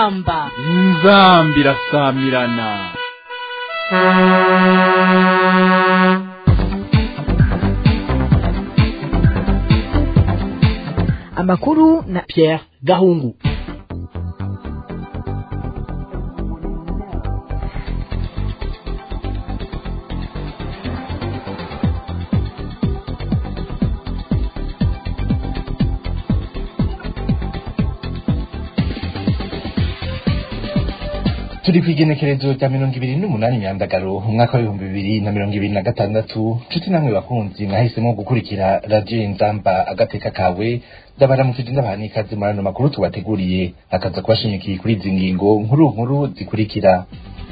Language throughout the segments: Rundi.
inzamba inzambi irasamirana amakuru na Pierre Gahungu turi ku igenekerezo rya mirongo ibiri n'umunani myandagaro umwaka w'ibihumbi bibiri na mirongo ibiri na gatandatu nshuti namwe bakunzi mwahisemo gukurikira radiyo inzamba agateka kawe ndabaramukije ndabaha n'ikaze muri ano makuru tubateguriye akaza kubashimikiye kuri izi ngingo nkuru nkuru zikurikira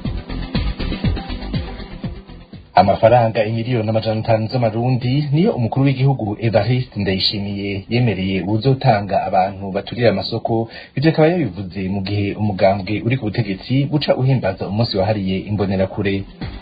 amafaranga imiliyoni amajana atanu z'amarundi niyo umukuru w'igihugu evariste ndayishimiye yemereye uzotanga abantu baturira amasoko ivyo akaba yabivuze mu gihe umugambwe uri ku butegetsi buca uhimbaza umunsi wahariye imbonerakure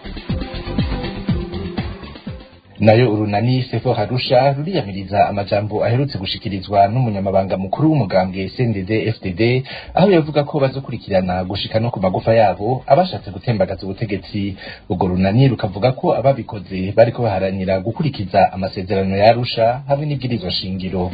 nayo urunani sefo harusha ruriyamiriza amajambo aherutse gushikirizwa n'umunyamabanga mukuru w'umugambwe CNDD FDD aho yavuga ko bazokurikirana gushika no ku magufa yabo abashatse gutembagaza ubutegetsi urwo runani rukavuga ko ababikoze bariko baharanira gukurikiza amasezerano ya Arusha hamwe n'ibwirizwa shingiro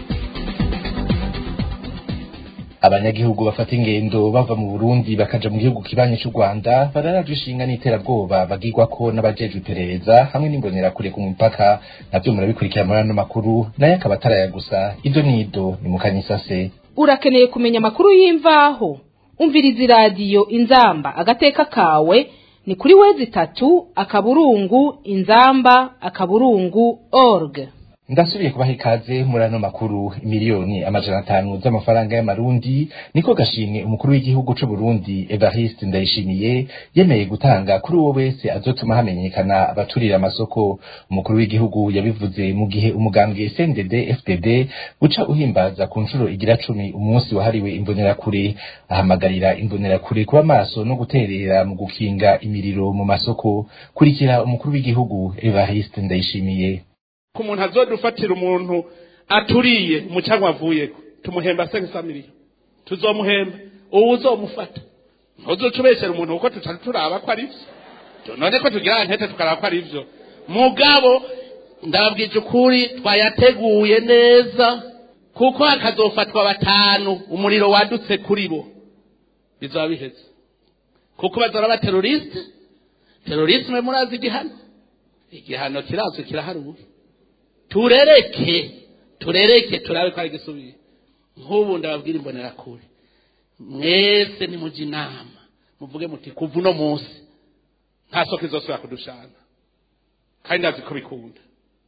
abanyagihugu bafata ingendo bava mu Burundi bakaja mu gihugu kibanye cy'u Rwanda bararaje ishinga n'iterabwoba bagirwa ko n'abajejwe iperereza hamwe n'imbonerakure ku mupaka navyo murabikurikira muri ano makuru nayo akaba ataraya gusa ido n'ido ni mu kanyisase urakeneye kumenya amakuru y'imvaho umviriza iradiyo inzamba agateka kawe ni kuri wezi itatu akaburungu inzamba akaburungu org ndasubiye kubaha ikaze muri ano makuru miliyoni amajana atanu z'amafaranga y'amarundi niko gashimwe umukuru w'igihugu c'u Burundi Evariste Ndayishimiye yemeye gutanga kuri uwo wese azotuma hamenyekana abaturira amasoko umukuru w'igihugu yabivuze mu gihe umugambwe CNDD FDD uca uhimbaza ku nshuro igira cumi umunsi wahariwe imbonerakure ahamagarira imbonerakure kuba maso no guterera mu gukinga imiriro mu masoko kurikira umukuru w'igihugu Evariste Ndayishimiye ku muntu azodufatira umuntu aturiye mu cyangwa avuyeko tumuhemba sekisa miliyo tuzomuhemba ubu uzomufata ntuzuce ubeshyera umuntu kuko tutari turaba ko ari byo none ko tugira ntete tukaraba ko ari byo mugabo ndababwije ukuri twayateguye neza kuko hakazofatwa batanu umuriro wadutse kuri bo bizaba biheze kuko bazora ba terorisite terorisme murazi igihano igihano kirazwi kiraharuwe turereke turereke turabe ko ari gisubiye nk'ubu ndababwira imbonerakure mwese nimujya inama muvuge muti kuva uno munsi nta soko izosubira kudushana kandi ndazi ko bikunda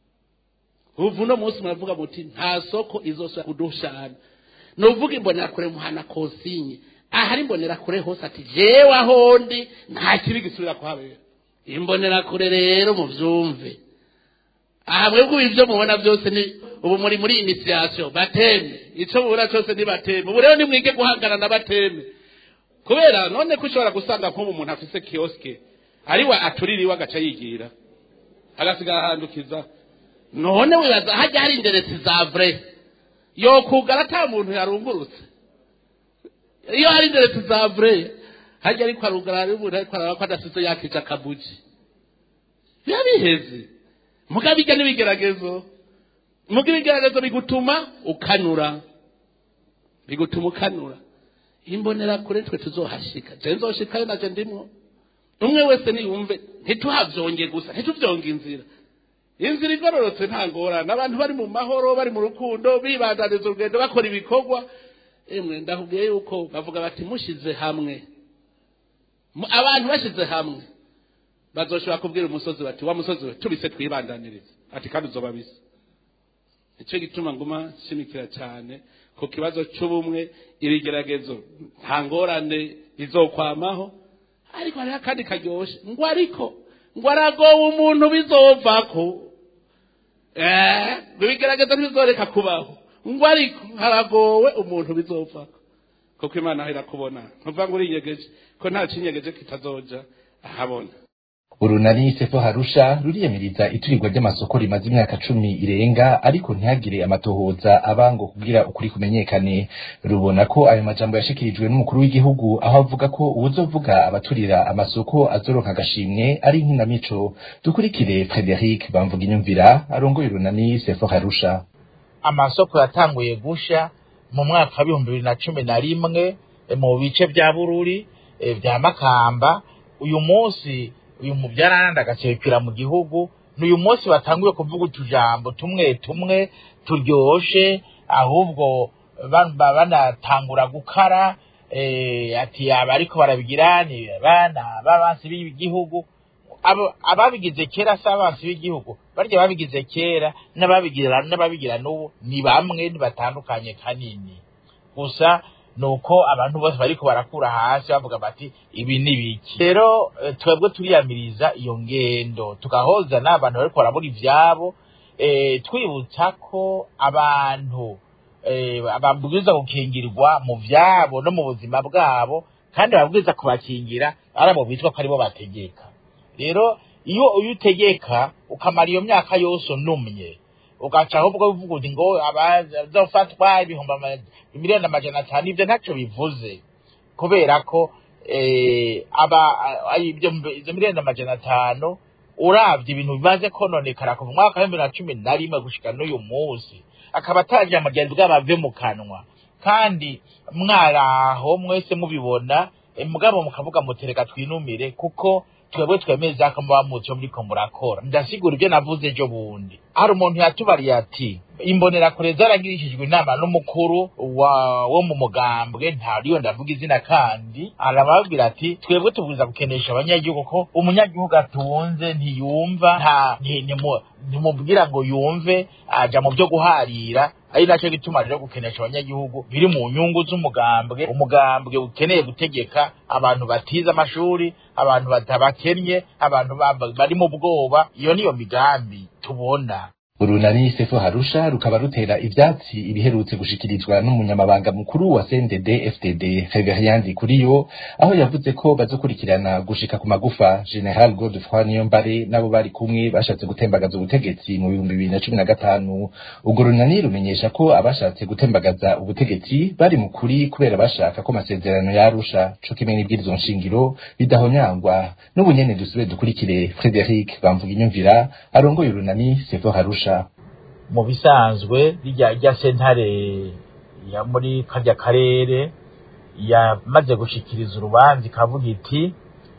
kuva uno munsi muravuga muti nta soko izosubira kudushana ni uvuga imbonerakure muhana konsinye ahari imbonerakure hose ati jewe ahondi nta kibi gisubira kuhabera imbonerakure rero mubyumve aha mwebwe ibyo mubona byose ni ubu muri muri inisiyasiyo bateme icyo mubona cyose ni bateme ubu rero nimwige guhangana na bateme kubera none ko ushobora gusanga nk'ubu umuntu afise kiyosike ariwe aturira iwe agaca yigira agasigara ahandukiza none wibaza hajya hari inderetsi za vure yokugara ata muntu yarungurutse iyo hari inderetsi za vure hajya ariko arugara ari umuntu ariko araba ko adasize yakica akabuji biba biheze muga bijya n'ibigeragezo muga ibigeragezo bigutuma ukanura bigutuma ukanura imbonera kure twe tuzohashika je nzoshikayo naje ndimwo umwe wese niyumve ntituhavyonge gusa ntituvyonge inzira inzira igororotse nta ngorane abantu bari mu mahoro bari mu rukundo bibandaniza urugendo bakora ibikorwa emwe ndakubwiye yuko bavuga bati mushize hamwe abantu bashize hamwe bazoshobora kubwira umusozi bati wa musozi we tubise twibandaniriza ati kandi uzoba bisa nicyo gituma nguma nshimikira cyane ku kibazo cy'ubumwe ibigeragezo nta ngorane bizokwamaho ariko hariho akandi karyoshe ngo ariko ngo aragowe umuntu bizovako ngo ibigeragezo ntibizoreka kubaho ngo ariko haragowe umuntu bizovako kuko imana aho irakubona ntuvuga ngo urinyegeje ko nta kinyegeje kitazoja ahabona urunani sefo harusha ruriyamiriza iturirwa ry'amasoko rimaze imyaka cumi irenga ariko ntihagire amatohoza abango kugira ukuri kumenyekane rubona ko ayo majambo yashikirijwe n'umukuru w'igihugu aho avuga ko uwuzovuga abaturira amasoko azoronka agashimwe ari inkinamico dukurikire frederic bamvuga inyumvira arongoye urunani sefo harusha amasoko yatanguye gusha mu mwaka w'ibihumbi bibiri na cumi na rimwe mu bice bya bururi bya makamba uyu munsi uyu mubyarananda agasekera mu gihugu ni uyu munsi batanguye kuvuga utujambo tumwe tumwe turyoshe ahubwo banatangura gukara ati aba ariko barabigira ni abana b'abansi b'igihugu ababigize kera si abansi b'igihugu barya babigize kera n'ababigira n'ababigira n'ubu ni bamwe batandukanye kanini gusa nuko abantu bose bariko barakura hasi bavuga bati ibi ni biki rero twebwe turiyamiriza iyo ngendo tugahoza n'abantu bariko barabura ivyabo twibutsa ko abantu babwiza gukingirwa mu vyabo no mu buzima bwabo kandi babwiza kubakingira ari abo bitwa ko aribo bategeka rero iyo uyu utegeka ukamara iyo myaka yose unumye ugaca ahubwo uvuga uti ngo abazofatwa ibihumbi miliyoni amajana atanu ibyo ntacyo bivuze kubera ko izo miliyoni amajana atanu urabye ibintu bimaze kononekara kuva umwaka w'ibihumbi na cumi na rimwe gushika n'uyu munsi akaba atagira amajyambere bw'abave mu kanwa kandi mwaraho mwese mubibona mugabo mukavuga mutereka twinumire kuko twebwe twemeza ko muba mucyo muriko murakora ndasigura ibyo navuze ejo bundi hari umuntu yatubariye ati imbonerakure zaragirishijwe inama n'umukuru wo mu mugambwe ntariyo ndavuga izina kandi arababwira ati twebwe tubwiza gukenesha abanyagihugu ko umunyagihugu atunze ntiyumva nta ntimubwira ngo yumve aja mu byo guharira ari nacyo gituma rero gukenesha abanyagihugu biri mu nyungu z'umugambwe umugambwe ukeneye gutegeka abantu batize amashuri abantu batabakennye abantu bari mu bwoba iyo niyo migambi tubona urunani sefo harusha rukaba rutera ivyatsi ibiherutse gushikirizwa n'umunyamabanga mukuru wa CNDD FDD Reverien Kuriyo aho yavuze ko bazokurikirana gushika ku magufa General Godefroid Niyombare nabo bari kumwe bashatse gutembagaza ubutegetsi mu bihumbi bibiri na cumi na gatanu ubwo runani rumenyesha ko abashatse gutembagaza ubutegetsi bari mu kuri kubera bashaka ko amasezerano yarusha co kimwe n'ibwirizwa nshingiro bidahonyangwa n'ubu nyene dusubire dukurikire Frederic bamvuga inyumvira arongoye urunani sefo harusha mu bisanzwe rya sentare ya muri karya karere yamaze gushikiriza urubanza ikavuga iti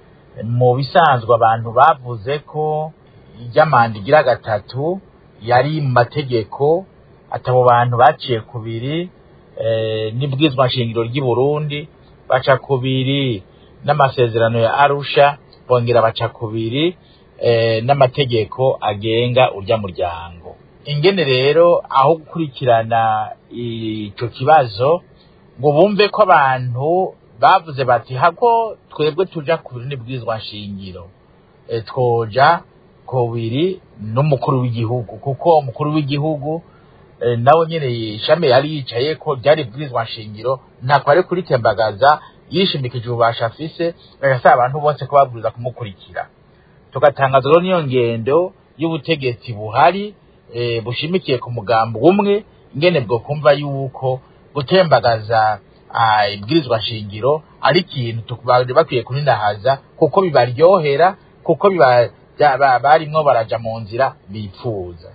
mu bisanzwe abantu bavuze ko iry'amanda igira gatatu yari mu mategeko atabo bantu baciye kubiri n'ibwizwa nshingiro ry'i Burundi baca kubiri n'amasezerano ya Arusha bongera baca kubiri n'amategeko agenga urya muryango ingene rero aho gukurikirana ico kibazo ngo bumve ko abantu bavuze bati hako twebwe tuja kubiri n'ibwirizwa nshingiro e, twoja kubiri n'umukuru w'igihugu kuko umukuru w'igihugu e, nawe nyene ishami yari yicaye ko ryari ibwirizwa nshingiro ntako ari kuritembagaza yishimikije ububasha afise agasaba abantu bose ko babwiriza kumukurikira tugatangaza rero niyo ngendo y'ubutegetsi buhari e, bushimikiye ku mugambo umwe ingene bwo kumva yuko gutembagaza ibwirizwa shingiro ari ikintu bakwiye kuninahaza kuko bibaryohera kuko barimwo baraja mu nzira bipfuza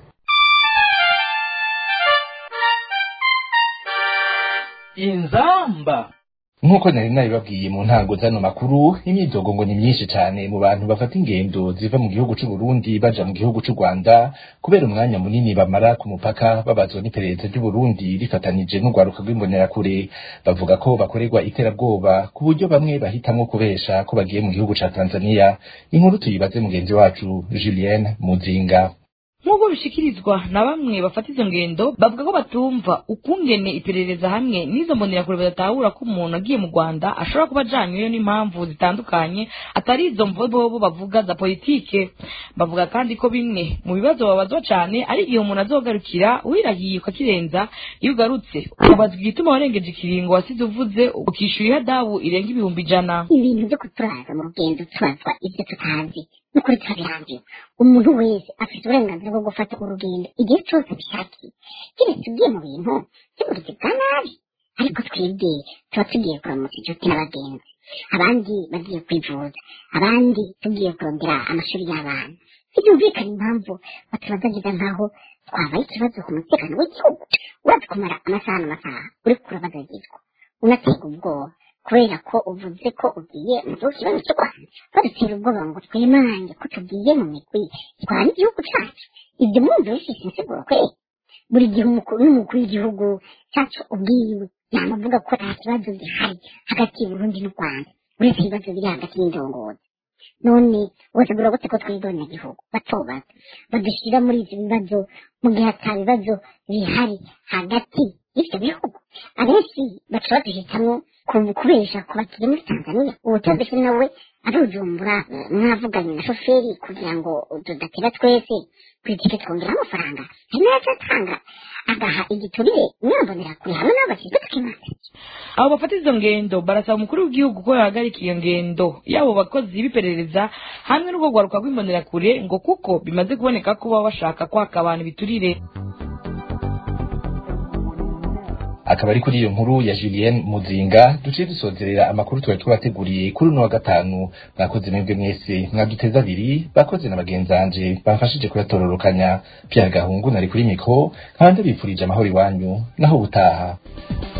inzamba nk'uko nari nabibabwiye mu ntango zano makuru imyidogo ngo ni myinshi cyane mu bantu bafata ingendo ziva mu gihugu c'u Burundi baja mu gihugu c'u Rwanda kubera umwanya munini bamara ku mupaka babazwa n'iperereza ry'u Burundi rifatanije n'urwaruka rw'imbonerakure bavuga ko bakorerwa iterabwoba ku buryo bamwe bahitamwo kubesha ko bagiye mu gihugu ca Tanzania inkuru tuyibaze mugenzi wacu Julienne Muzinga nk'uko bishikirizwa na bamwe bafata izo ngendo bavuga ko batumva ukungene iperereza hamwe n'izo mbonerakure badatahura ko umuntu agiye mu rwanda ashobora kuba ajanyweyo n'impamvu zitandukanye atari izo mvobobo bavuga za politike bavuga kandi ko bimwe mu bibazo babazwa cane ari igihe umuntu azogarukira wirahiye ukakirenza iyo ugarutse ubazwa igituma warengeje ikiringo wasize uvuze ukishyura ihadabu irenga ibihumbi ijana ibintu byo kuturaza mu rugendo tubazwa ibyo tutazi n'ukuri turabirambiwe umuntu wese afite uburenganzira bwo gufata urugendo igihe cyose abishakiye keretse ugiye mu bintu by'ubugizi bwa nabi ariko twebwe tuba tugiye kuramutsa inshuti n'abagenzi abandi bagiye kwivuza abandi tugiye kurondera amashuri y'abana ntibyumvikane impamvu batubazagiza nk'aho twabaye ikibazo ku mutekano w'igihugu uraza kumara amasaha n'amasaha uri kurabagagizwa unaterwa ubwoba kubera ko uvuze ko ugiye mu gihugu kibanza cy'u rwanda badutera ubwoba ngo twemange ko tugiye mu migwi itwara igihugu cyacu ibyo mwumva bifite insiguro kweri buri gihe umukuru n'umukuru w'igihugu cyacu ubwiwe yamavuga ko nta kibazo gihari hagati y'uburundi n'u rwanda uretse ibibazo biri hagati y'indongozi none wotegura gute ko twebwe abanyagihugu bato bato badushyira muri ibyo bibazo mu gihe ata bibazo bihari hagati y'ibyo bihugu abenshi baca baduhitamo kubesha ku bakiri muri tanzania ubu tubese nawe arujumbura mwavuganye na shoferi kugira ngo tudatera twese ku itike twongeraho amafaranga hari n'ayo atanga agaha igiturire mwambonera kure hamwe n'abashyizwe tukimata abo bafata izo ngendo barasaba umukuru w'igihugu ko yahagarika iyo ngendo y'abo bakozi b'iperereza hamwe n'ubwo rwaruka rw'imbonerakure ngo kuko bimaze kuboneka ko baba bashaka kwaka abantu ibiturire akaba ari kuri iyo nkuru ya Julien Muzinga duciye dusozerera amakuru twari twabateguriye kuri uno wa gatanu mwakoze mwebwe mwese mwaduteza abiri bakoze na bagenzanje bamfashije kuyatororokanya Pierre Gahungu nari kuri mikro kandi bipfurije amahoro iwanyu naho ubutaha